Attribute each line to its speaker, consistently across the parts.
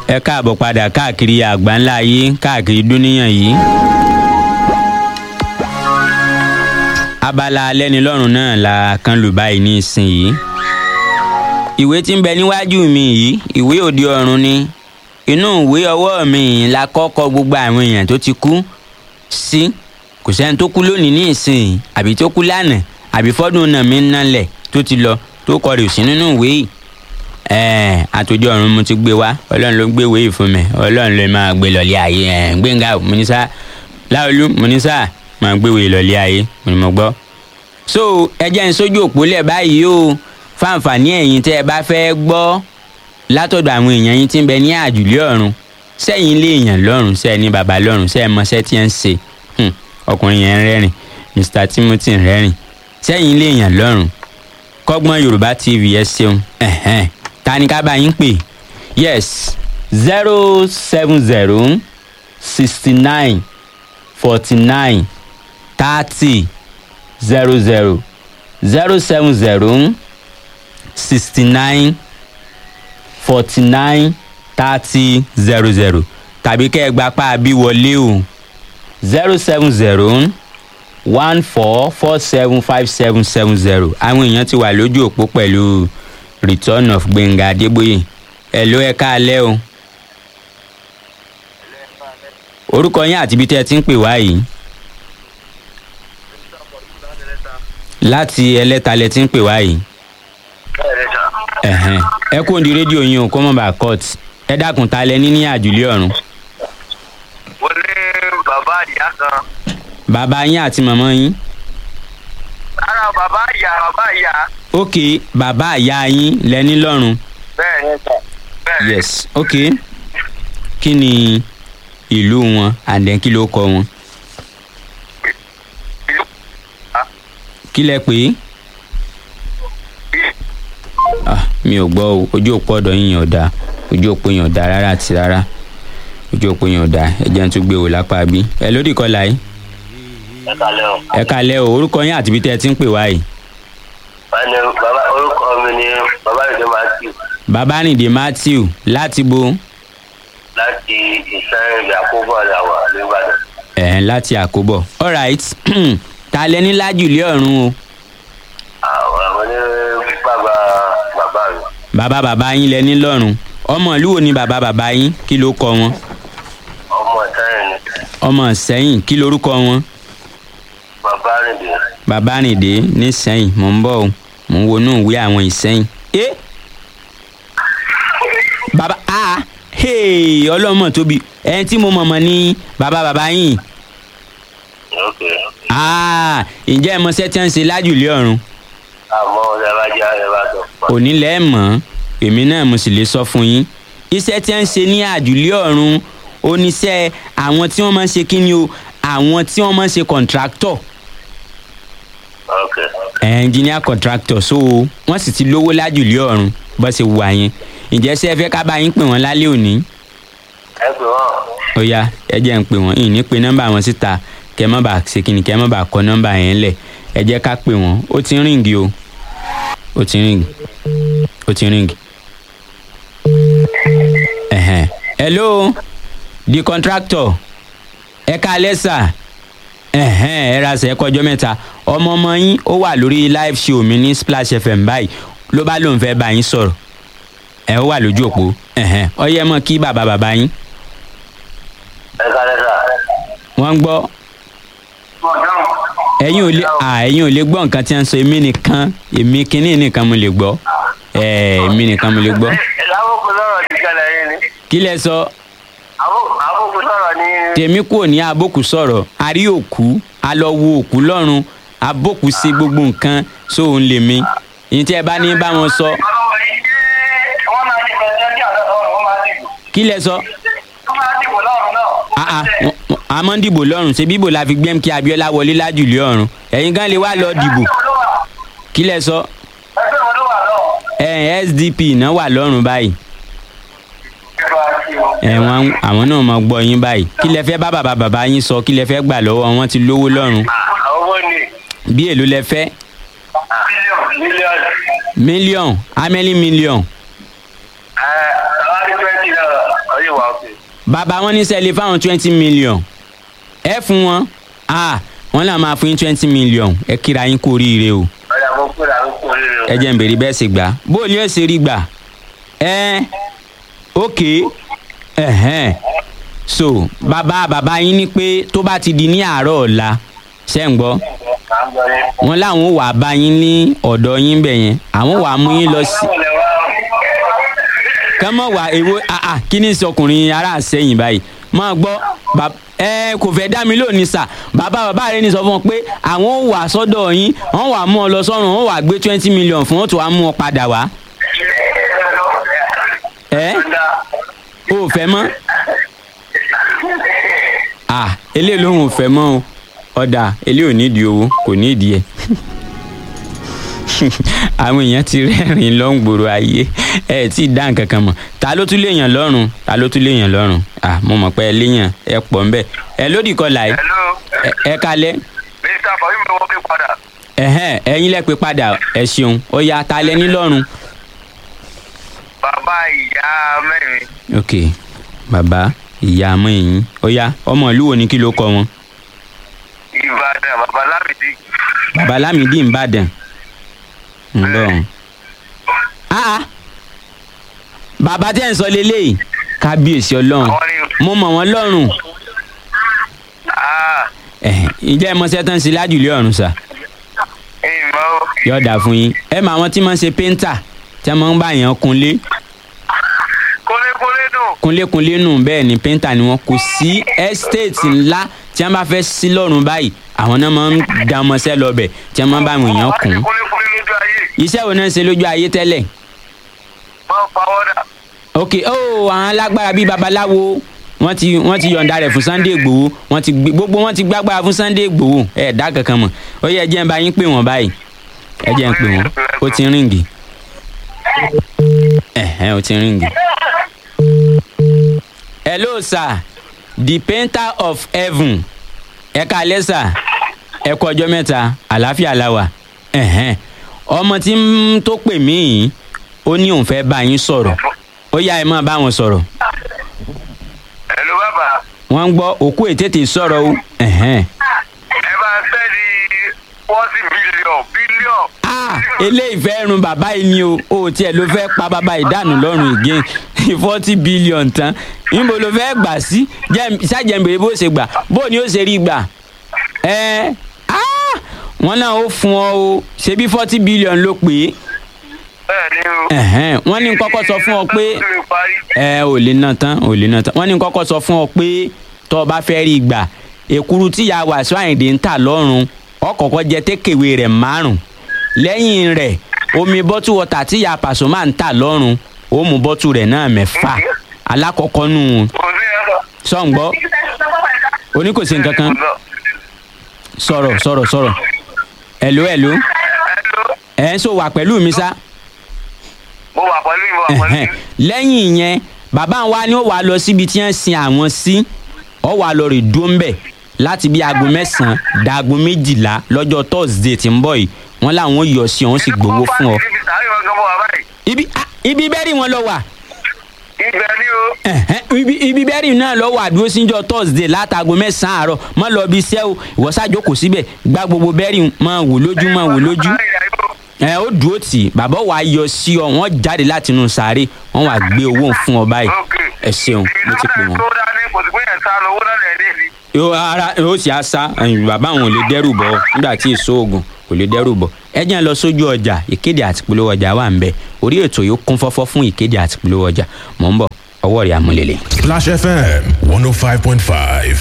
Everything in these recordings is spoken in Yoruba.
Speaker 1: ẹ káàbọ̀ padà káàkiri àgbáńlá ayé káàkiri dúníyàn yìí. abala alẹ́nilọ́rùn náà la kan lù báyìí ní ìsinyìí. ìwé tí ń bẹ níwájú mi yìí ìwé òde ọ̀run ni inú ìwé ọwọ́ mi yìí la kọ́kọ́ gbogbo àwọn èèyàn tó ti kú sí kò sẹ́ni tó kú lónìí ní ìsìn àbí tó kú lánàá àbí fọ́dún náà mi ń nálẹ̀ tó ti lọ tó kọ rè sí nínú ìwé yìí ẹ̀ẹ́n àtòjọ ọ̀run mo ti gbé wá ọlọ́run ló gbé ìwé yìí fún mi ọlọ́run ló máa gbé lọ́lé ayé ẹ̀ gbẹ̀ngà mọ́nísà láolú mọ́nísà máa gbé ìwé lọ́lé ayé mo ní mo gbọ́. so ẹ jẹ́ ń sójú òpó lẹ̀ báyìí o fáǹfààní ẹ̀yin tẹ́ ẹ bá fẹ́ gbọ́ látọ̀dọ̀ àwọn èèyàn yín tí ń bẹ ní àjùlé ọ̀run sẹ́yìn lé èèyàn lọ́rùn sẹ́ẹ̀ ní bàbá lọ́rùn sẹ́ẹ̀ mọṣẹ́ tí ẹ ń ṣe ọkùnrin yẹn ń rẹ́rìn Mr Timothy ń rẹ́rìn sẹ́yìn lé èèyàn lọ́rùn kọ́gbọ́n Yorùbá TV ẹ ṣeun ẹ̀hẹ́n ta ni ká bá yín pè yes zero seven zero sixty nine forty nine thirty zero zero zero seven zero sixty nine forty nine thirty zero zero tàbí kẹ́ ẹ gba pa bí wọlé o zero seven zero one four four seven five seven seven zero àwọn èèyàn ti wà lójú òpó pẹ̀lú return of gbẹ̀ngà adébóyè ẹ̀ ló ẹ káalẹ́ o orúkọ yín àti ibi tẹ́ ẹ ti ń pè wá yìí láti ẹlẹ́ta lẹ ti ń pè wá yìí ẹ̀hẹ́n ẹ kó di rédíò yín o kó mọ̀ bá court ẹ dákun ta lẹ ní ní àjùlé ọ̀run
Speaker 2: mo ní bàbá ìyá kan
Speaker 1: bàbá yín àti màmá yín
Speaker 2: ara bàbá ìyá bàbá ìyá
Speaker 1: ok bàbá àyà yín lẹ ní lọ́run
Speaker 2: bẹ́ẹ̀ ni bẹ́ẹ̀ ni
Speaker 1: yes ok kí ni ìlú wọn and then kí ló kọ wọn
Speaker 2: ìlú
Speaker 1: kí lẹ pè é ah mi ò gbọ́ o ojú òpó ọ̀dọ̀ yín yàn ọ̀dà ojú òpó yàn ọ̀dà rárá àti rárá ojú òpó yàn ọ̀dà ẹ̀jẹ̀ ń tún gbé wò lápá bí ẹ lódì kọlà yìí
Speaker 2: ẹ kalẹ́ o.
Speaker 1: ẹ kalẹ́ o orúkọ yín àti ibi tẹ́ ẹ ti ń pè wá yìí
Speaker 2: wọ́n ní bàbá orúkọ mi ní bàbá ìdè matthew
Speaker 1: babaninde matthew láti bo
Speaker 2: láti ìsẹ́yìn àkóbọ̀ àdàwà nìbàdàn.
Speaker 1: ẹ̀ẹ́n láti àkóbọ̀ alright ta lẹ ní lájùlé ọ̀run o
Speaker 2: àwọn àwọn ní bàbá bàbá mi
Speaker 1: bàbá bàbá yín lẹ ní lọ́run ọmọ ìlú wo ni bàbá bàbá yín kí ló kọ wọn
Speaker 2: ọmọ ìsẹ́yìn ni
Speaker 1: ọmọ sẹ́yìn kí lorúkọ wọn
Speaker 2: bàbá rìndé
Speaker 1: bàbá rìndé ní sẹ́yìn mò ń bọ̀ o mò ń wọnú ìwé àwọn ìsẹ́yìn. ẹ bàbá a hey, ọlọ́mọ tóbi ẹni tí mo mọ̀mọ́ ní bàbá bàbá yín
Speaker 2: ok
Speaker 1: Ah, ǹjẹ́ ẹ mọṣẹ́ tí wọ́n ń ṣe lájùlé ọ̀run
Speaker 2: àmọ́ ọ̀dà bá jẹ́ àyè bá tó pa.
Speaker 1: òní lẹ́ mọ̀ èmi náà mo sì lè sọ fún yín iṣẹ́ tí wọ́n ń ṣe ní àjùlé ọ̀run oníṣẹ́ àwọn tí wọ́n máa ń ṣe kí ni o àwọn tí wọ́n máa ń ṣe contractor
Speaker 2: ok
Speaker 1: engineer contractor so wọ́n sì ti lówó lájùlé ọ̀run bó ṣe wà yẹn ǹjẹ́ ṣé ẹ fẹ́ ká bá yín pè wọ́n lálẹ́ òní
Speaker 2: ẹ pè wọ́n
Speaker 1: ó yá ẹ jẹ́ ń pè wọ́n ìní pé nọ́mbà wọn síta kẹ́ ẹ má bàa ṣe kí ni kẹ́ ẹ má bàa kọ nọ́mbà yẹn lẹ̀ ẹ jẹ́ ká pè wọ́n ó ti ń ríǹgì o ó ti ń ríǹgì ó ti ń ríǹgì. ẹ̀hẹ̀n hello the contractor ẹ ká lẹ́sà ẹ̀hẹ́n ẹ ra sẹ́ kọjọ́ mẹ́ta ọmọ ọmọ yín ó wà lórí live show mi ní Splash FM báyìí ló bá lóun fẹ́ bá yín sọ̀rọ̀ ẹ ó wà lójú òpó ẹ̀hẹ́n ó yẹ mọ́ kí bàbá bàbá yín
Speaker 2: ẹ kalẹ́ sà.
Speaker 1: wọ́n ń gbọ́ ẹ̀yin ò lè à ẹ̀yin ò lè gbọ́ nǹkan tí wọ́n ń sọ èmi nìkan èmi kínní nìkan mo lè gbọ́ ẹ̀ èmi nìkan mo lè gbọ́
Speaker 2: lábòkù sọ̀rọ̀ ní kẹlẹ̀ yín ni
Speaker 1: kí lẹ sọ
Speaker 2: àbòkù sọ̀rọ̀ ní.
Speaker 1: tèmi kúrò ní abókù sọ̀rọ̀ a rí òkú a lọ wo òkú lọ́run abókù ṣe gbogbo nǹkan sóun lè mi ìyẹn tí ẹ bá ní bá wọn sọ
Speaker 2: wọ́n máa dìbò ẹjọ́ ní àlọ́ ọ̀run wọ́n máa dìbò.
Speaker 1: kí lẹ sọ
Speaker 2: wọ́n máa dìbò lọ́run náà.
Speaker 1: Ah, ah, wọ́n- wọ́n- a máa ń dìbò lọ́run ṣe bíbò la fi gbẹ́m kí Abíọ́lá wọlé lájùlé ọ̀run ẹ̀yin gan lè wá lọ dìbò kí lẹ sọ
Speaker 2: ẹgbẹ́ wo ló wà náà.
Speaker 1: ẹ̀ SDP náà wà lọ́run báyìí ẹ̀ wọ́n àwọn náà máa gbọ́ yín báyìí kí lẹ fẹ́ bá bàbá bàbá yín sọ kí lẹ fẹ́ gbà lọ́wọ́ wọn ti lówó lọ́run
Speaker 2: owó ni
Speaker 1: bí èlò lẹ fẹ́
Speaker 2: mílíọ̀nù.
Speaker 1: mílíọ̀n how many million
Speaker 2: ẹ àwọn twenty náírà ọyọ
Speaker 1: bàbá wọn ní sẹ́lẹ̀ fáwọn twenty million ẹ fún wọn ah wọn là máa fún yín twenty million ẹ kíra yín kú oríire o
Speaker 2: ọ̀dà mo kúrò àwọn kò rí rẹ̀.
Speaker 1: ẹ jẹ́ n bèrè bẹ́ẹ̀ sì gbà bó ni ó ṣe rí gbà ẹ ok ẹ̀hẹ́n so bàbá bàbá yín ní pé tó bá ti di ní àárọ̀ ọ̀la ṣẹ́ ń gbọ́
Speaker 2: à ń gbọ́ yín.
Speaker 1: wọn láwọn ò wá bá yín ní ọ̀dọ̀ yín bẹ̀ yẹn àwọn wàá mú yín lọ sí
Speaker 2: Báwo lẹ wá?
Speaker 1: kọ́mọ̀ wá èwo àà kí ni sọkùnrin ará àsẹ́yìn báyìí máa gbọ́ bàb- ẹ kò fẹ́ dá mi lónìí sà bàbá bàbá rẹ ní sọ fún ọ pé àwọn ò wà sọ́dọ̀ yín wọ́n wà mú ọ lọ sọ́run wọ́n wà gbé twenty million fún wọn tó wà mú ọ padà wá ẹ o ò fẹ́ mọ́ à eléyìí lòun ò fẹ́ mọ́ o ọ̀dà eléyìí ò nídìí owó kò nídìí ẹ̀ àwọn èèyàn ti rẹ́rìn lọ́ngbòrò ayé ẹ tí ì dá nǹkan kan mọ̀ ta ló tún léèyàn lọ́rùn ta ló tún léèyàn lọ́rùn à mo mọ̀ pé ẹ léèyàn ẹ pọ̀ ńbẹ ẹ lódì kọlà ẹ
Speaker 2: Hello.
Speaker 1: ẹ- ẹ kalẹ̀
Speaker 2: Mr. Fahim ló wọ́n ké padà.
Speaker 1: ẹ̀hẹ́n ẹ̀yin lẹ pé padà ẹ ṣeun ó yá ta lẹ ní lọ́rùn.
Speaker 2: Bàbá ìyá mẹ́rin.
Speaker 1: ok bàbá ìyá àmọ́ ẹ̀yìn ó yá ọmọ ìlú wo ni kí ló kọ wọn.
Speaker 2: Ìbàdàn bàbá Lámìdí.
Speaker 1: bàbá lámìdí ìbàdàn ń bọ̀ ọ́n. ah bàbá tẹ́ ń sọ lélẹ́yìí kábíyèsí ọlọ́run
Speaker 2: Àwọn ni
Speaker 1: mo mọ̀ wọ́n lọ́rùn
Speaker 2: ah
Speaker 1: ẹ̀hẹ́n, ǹjẹ́ ẹ mọ sẹ́tàn sí lájùlé ọ̀run sà
Speaker 2: ìmọ̀ o.
Speaker 1: yóò dà fún yín ẹ mọ àwọn tí máa ń ṣe péńtà tí wọ́n máa ń bá yàn kunlé
Speaker 2: Kólékólé dùn.
Speaker 1: kunlékunlé nù bẹ́ẹ̀ ni péńtà ni wọ́n kò sí ẹ́stéètì ńlá tí wọ́n bá fẹ́ sí lọ́rùn báyìí àwọn náà máa ń dá ọmọọṣẹ́ lọ́bẹ̀ tí wọ́n máa ń bá àwọn èèyàn kùn
Speaker 2: Kólékólé lójú ayé.
Speaker 1: iṣẹ́ wo náà ń ṣe lójú ayé tẹ́lẹ̀
Speaker 2: Máa pa wọ́dà.
Speaker 1: ok oh àwọn alágbára bíi babaláwo wọ́n ti wọ́n ti yọ̀ǹda rẹ̀ fún Sunday Igboho wọ́n ti gbé gbogbo wọ́n ti gbágbára fún Sunday Igboho ẹ̀ dá kankan mọ̀ ó yẹ ẹ jẹ́ ń bá yín pè wọ́n báyìí ẹ jẹ́ ń pè wọ́n ó ti ríǹgì ẹ̀hẹ́n ó ti ríǹgì. hello sir the painter of heaven ẹ káalẹ́ sà ẹ kú ọjọ́ mẹ́ta àlàáfíà la wà ẹ̀hẹ́n ọmọ tí ń tó pè mí yìí ó ní òun fẹ́ bá yín sọ̀rọ̀ ó yá ẹ máa bá wọn sọ̀rọ̀
Speaker 2: Hello bàbá.
Speaker 1: wọ́n ń gbọ́ òkú ètètè sọ̀rọ̀ o ẹ̀hẹ́n.
Speaker 2: Ẹ bá ń sẹ́ni forty billion billion.
Speaker 1: ah eléyìí fẹ́ run bàbá yìí ni o o tiẹ̀ ló fẹ́ pa bàbá yìí dànù lọ́rùn again forty billion tán níbo ló fẹ́ gbà sí Jẹ́- ṣáàjẹ̀mbèrè bó ṣe gbà bó ni ó ṣe rí gbà ẹ ah wọ́n náà ó fún ọ o ṣebí forty billion ló pè é
Speaker 2: Bẹ́ẹ̀ni o.
Speaker 1: ẹ̀hẹ́n wọ́n ní kọ́kọ́ sọ fún ọ pé
Speaker 2: Ó ti parí.
Speaker 1: ẹ ò lè ná tán ò lè ná tán wọ́n ní kọ́kọ́ sọ fún ọ pé tó o bá fẹ́ rí gbà èkuru tíya wàásù àyìndé ń tà lọ́rùn ọkọ̀ọ̀kọ́ jẹ tékèwé rẹ̀ márùn lẹ́yìn rẹ̀ omi bọ́tù wọ́tà tíya pàṣọmà ń tà lọ́rùn ó mú bọ́tù rẹ̀ náà mẹ́fà alákọ̀ọ́kọ́ nù
Speaker 2: Kò sí ẹ̀rọ.
Speaker 1: sọ̀ǹgbọ́ oní kò sí nǹkan kan sọ̀rọ̀ sọ̀rọ̀ sọ̀rọ̀ ẹ̀ló ẹ̀ló
Speaker 2: Hello.
Speaker 1: ẹ̀ ń sọ wà pẹ̀lú mi sá
Speaker 2: Mo wà pẹ̀lú ìwọ pẹ̀lú.
Speaker 1: ẹ̀hẹ́n. lẹ́yìn yẹn bàbá wa ni ó wàá lọ síbi tí wọ́n sin àwọn sí ọ wàá lọ rè dúró ńbẹ̀ láti bí aago mẹ́sàn-án da aago méjìlá lọ́jọ́ thursday tí ń bọ̀ yìí wọ́n láwọn yọ sí ọ̀hún sì gbowó fún ọ.
Speaker 2: Ibi sàárè wọn gan mọ́ wa báyìí.
Speaker 1: ibi ah, ibi bẹ́rì wọn lọ wà
Speaker 2: Ibẹ̀ ni o.
Speaker 1: ẹ̀hẹ́n, ibi ibi bẹ́rì náà lọ wà dúró síjọ́ thursday látàgò mẹ́sàn-án àárọ̀ mọ́ lọ bí iṣẹ́ o ìwọ ṣáàjókòó síbẹ̀ gba gbogbo bẹ́rì máa wò lójú máa wò lójú ẹ ó dúró tì bàbá wa yọ sí ọ wọn jáde láti inú sàárè wọn wà gbé owó fún ọ báyìí ẹ ṣeun mo ti pè wọn.
Speaker 2: tó dání kò sí pé yẹn sá lọ owó náà lẹ̀ ní ìdí.
Speaker 1: yóò ara yóò sì á sá ẹ̀yìn bàbá àwọn ò lè dẹ́rù bọ̀ nígbà tí èso oògùn kò lè dẹ́rù bọ̀ ẹ jẹ́ ń lọ sójú ọjà ìkéde àti polówó ọjà wà ń bẹ orí ètò yóò kún fọ́fọ́ fún ìkéde àti polówó ọjà mò ń bọ̀ ọwọ́ rẹ̀ àmúlẹ̀lẹ̀.
Speaker 3: Splash FM 105.5.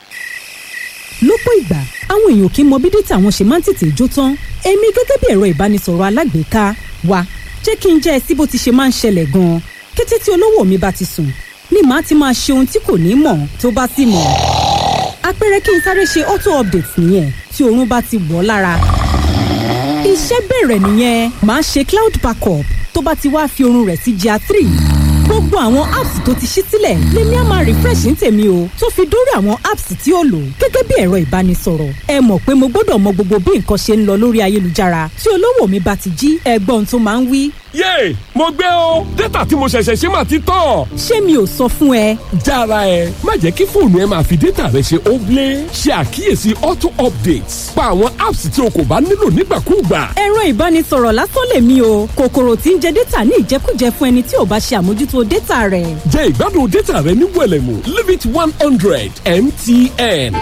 Speaker 4: lọ́pọ̀ ìgbà àwọn èèyàn kì í mọ bí dátà wọn ṣe máa ń tètè jó tán èmi gẹ́gẹ́ bí ẹ̀rọ ìbánisọ̀rọ̀ alágbèéká wa jẹ́ kí n jẹ́ ẹ sí bó ti ṣe máa ń ṣẹlẹ̀ gan-an kété tí olówó mi bá ti sùn ni màá ti máa ṣe ohun tí kò ní mọ̀ tó bá sì mọ̀ àpẹẹrẹ kí n sáré ṣe auto update nìyẹn tí oorun bá ti wọ̀ ọ́ lára iṣẹ́ bẹ̀rẹ̀ nìyẹn màá ṣe cloud backup tó bá ti wá fi oorun rẹ̀ sí gr three gbogbo àwọn apps tó ti ṣí sílẹ̀ lèmi á máa refresh ní tèmi o tó fi dórí àwọn apps tí ó lò gẹ́gẹ́ bí ẹ̀rọ ìbánisọ̀rọ̀ ẹ mọ̀ pé mo gbọ́dọ̀ mọ gbogbo bí nǹkan ṣe ń lọ lórí ayélujára tí olówó mi bá ti jí ẹgbọ́n tó máa ń wí
Speaker 5: yéè mo gbé o dátà tí mo ṣẹ̀ṣẹ̀ ṣe máa ti tán.
Speaker 4: ṣé mi ò sọ fún ẹ
Speaker 5: jára ẹ má jẹ́ kí fóònù ẹ máa fi dátà rẹ ṣe óblé ṣe àkíyèsí auto updates pa àwọn apps tí o kò bá nílò nígbàkúùgbà.
Speaker 4: ẹ̀rọ ìbánisọ̀rọ̀ lásán lèmi o kòkòrò tí ń jẹ dátà ní ìjẹkújẹ fún ẹni tí ò bá ṣe àmójútó dátà rẹ̀
Speaker 5: jẹ́ ìgbádùn dátà rẹ ní wẹ̀lẹ̀mú limit one hundred mtn.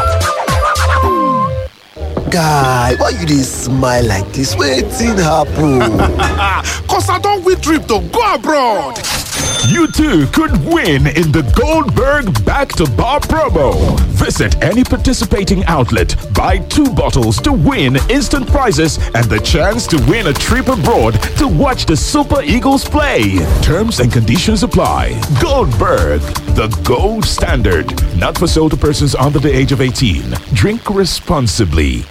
Speaker 6: guy why you dey smile like dis wetin happen.
Speaker 3: Cause I don't win trip to go abroad.
Speaker 7: You too could win in the Goldberg Back to Bar promo. Visit any participating outlet, buy two bottles to win instant prizes and the chance to win a trip abroad to watch the Super Eagles play. Terms and conditions apply. Goldberg, the gold standard. Not for sale to persons under the age of 18. Drink responsibly.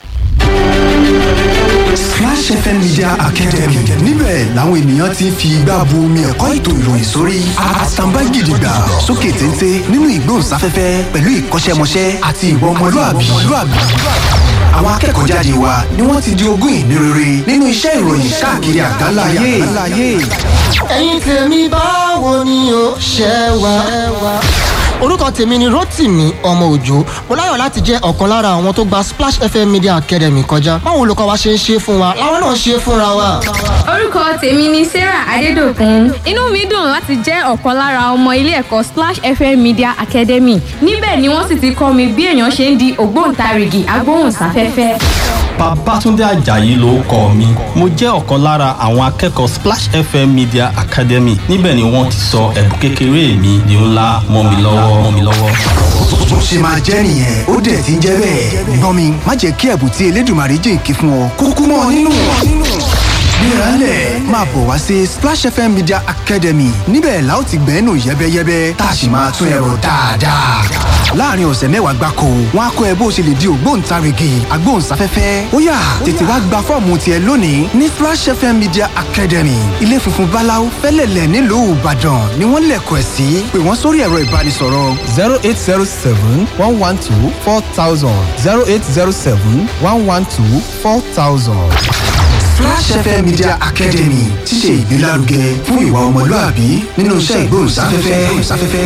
Speaker 8: Splash FM Media Academy níbẹ̀ làwọn ènìyàn ti ń fi igbá bu omi ẹ̀kọ́ ètò ìròyìn sórí àtàǹbá gidigba sókè téńté nínú ìgbóhùnsáfẹ́fẹ́ pẹ̀lú ìkọ́ṣẹ́mọṣẹ́ àti ìwà ọmọlúàbí. Àwọn akẹ́kọ̀ọ́ jáde wa ni wọ́n ti di ogún ìní rere nínú iṣẹ́ ìròyìn káàkiri àgbáńlá ayé.
Speaker 9: ẹ̀yin tèmi báwo ni o ṣe wá. orúkọ tèmi ni rotimi ọmọ òjò mo láyọ̀ láti jẹ́ ọ̀kan lára àwọn tó gba splash fm media academy kọjá báwo olùkọ́ wa ṣe ń ṣe fún wa làwọn náà ṣe fúnra wa.
Speaker 10: orúkọ tèmi ni sarah adédọkùn inú mi dùn láti jẹ́ ọ̀kan lára ọmọ ilé ẹ̀kọ́ splash fm media academy níbẹ̀ ni wọ́n sì ti kọ́ mi bí èèyàn ṣe ń di ògbóǹtarìgì agbóhùnsáfẹ́fẹ́.
Speaker 11: Babátúndé Àjàyí ló kọ mi. Mo jẹ́ ọ̀kan lára àwọn akẹ́kọ̀ọ́ Splash FM Media Academy. Níbẹ̀ ni wọ́n ti sọ ẹ̀bùn kékeré mi di ńlá mọ́ mi lọ́wọ́ mọ́ mi lọ́wọ́.
Speaker 8: Bó ṣe máa jẹ́ nìyẹn ó dẹ̀ ti ń jẹ́ bẹ́ẹ̀. Gbọ́n mi má jẹ́ kí ẹ̀bùn tí Elédùmarè jìnkí fún ọ kúkú mọ́ ọ nínú. Gbéralẹ̀ máa bọ̀ wá sí Splash FM Media Academy níbẹ̀ la ó ti gbẹ́nu yẹ́bẹ́yẹ́bẹ́ tá a sì máa tún ẹ̀rọ dáadáa. Láàárín ọ̀sẹ̀ mẹ́wàá gbáko, wọ́n á kọ́ ẹ bó ṣe lè di ògbóǹtarìgì agbóhùnsáfẹ́fẹ́. Ó yá tètè wá gba fọ́ọ̀mù tiẹ̀ lónìí ní Splash FM Media Academy. Ilé funfun Báláú fẹ́lẹ̀lẹ̀ nílùú Ìbàdàn ni wọ́n lẹ̀kọ̀ ẹ̀ sí. Pè wọ́n sórí ẹ̀rọ ìbánisọ̀rọ̀.
Speaker 12: zero eight zero seven one one two four thousand zero eight zero seven one one two four thousand.
Speaker 8: Splash FM Media Academy ti ṣe ìgbélárugẹ fún ìwà ọmọlúàbí nínú iṣẹ́ ìgbóhùnsáfẹ́fẹ́.